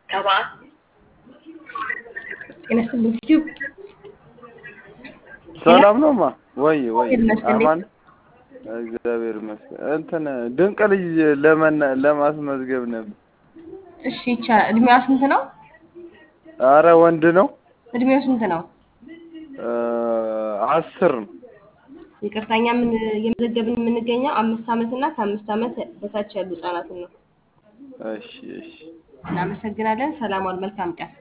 ሰባት ጤና ይስጥልኝ ዩቲዩብ ሰላም ነው ማ ወይ ወይ ይመስገን። አማን እግዚአብሔር ይመስገን። እንትን ድንቅ ልጅ ለመና ለማስመዝገብ ነበር። እሺ ይቻላል። እድሜዋ ስንት ነው? አረ ወንድ ነው እድሜው ስንት ነው? እ አስር ነው። ይቅርታኛ ምን የመዘገብን የምንገኘው አምስት ዓመት እና ከአምስት ዓመት በታች ያሉ ህጻናትን ነው። እሺ እሺ እናመሰግናለን። ሰላም ዋል። መልካም ቀን